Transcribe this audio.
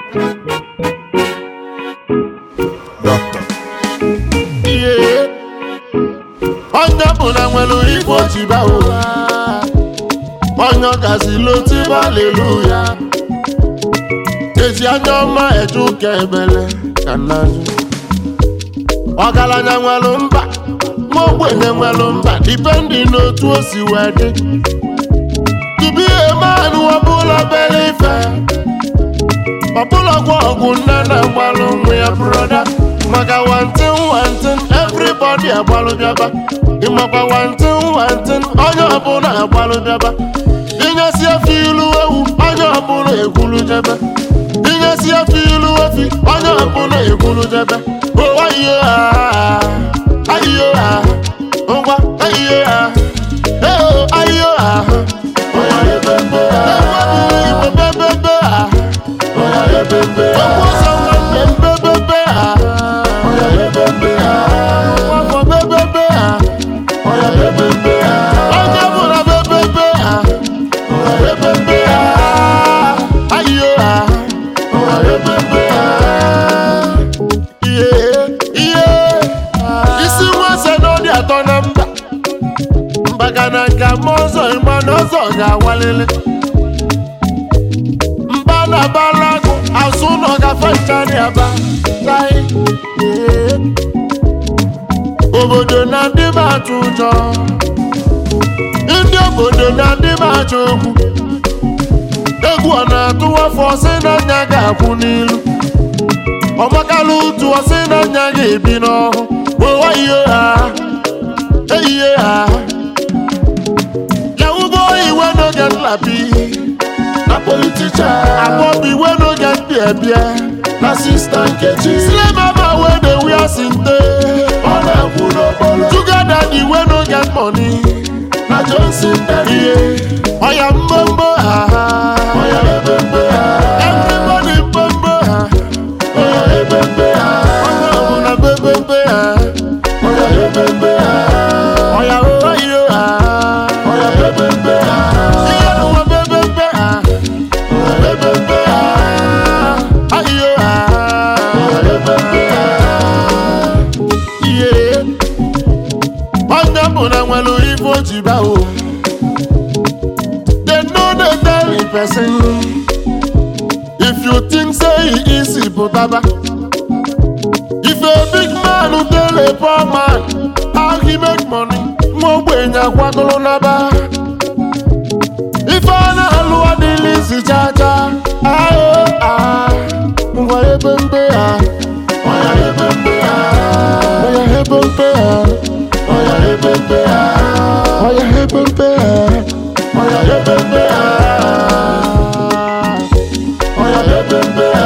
Doctor. ihe onye ọbụla nwere ife ojiba ụwa onye ọgazila otiba aleluya eji anya ọma eje ụka ebele ka nnaju ọgaranya nwere mba ma ogbenye nwere mba dipendi n'otu o si wee dị tupu ihe mmanụ ọbụla bere ife ọbụla gwa ọgwụ nne na-agbalụ nwa ya broda maka wantin wantin everybody agbalụ bịaba ịmakwa wantin wantin onye ọbụla agbalụ bịaba inyesi efe ilu ewu onye ọbụla ekwulu jebe inyesi efe ilu efi onye ọbụla ekwulu jebe ụwa ihe ha ayiyo ha ngwa ayiyo ha eo ayiyo ha onye ebebe ha igbo bebebe ha Ọkwụsọ nwanne m bebebe ha. Nwafọ bebebe ha. Onye bụla bebebe ha. Ayo ha. Ihe, ihe. Isi nwa ose n'ọdị atọ na mba mbaga na nka ma ọzọ ịma na ọzọ ga-awalili mba na balago azụ nọ gafe nchari aba tai ee. obodo na ndị m atụ ụjọ ndị obodo na ndị m achọ okwu egwu ọ na-atụ afọ ọsị na nya ga-akwụ n'ilu ọmakala ụtụ ọsị na nya ga-ebi n'ọhụ ụwa ihe ha eyihe ha yawugo iwe n'oge nlapi na politician akpọbi wey no get beer beer na sista nkechi slay mama wey dey wear sinte ọ na-ekwu n'okporo sugar daddy wey no get money na johnson daddy ọya mbombo ha ọya ebembe ha everybody mbombo ha ọya ebembe ha onye ọbụla bebembe ha ọya ebembe ha ọya oyo ha ọya bebembe ha ihe n'ụwa bebembe ha bebembe ha ayo ha bebembe ha ihe onye ọbụla nwere ife o ji baa o They know they tell the person If you think say he easy pụtaba If a big man who tell a poor man How he make money Nwa ogbenye akwagolo naba Ife a na-alụ adịghị isi chacha Ayo ah Ngwa ebe mbe ha Oya ebe mbe ha Oya ebe mbe ha Oya ebe mbe ha Oya ebe mbe ha Oya ebe mbe ha Oya ebe mbe ha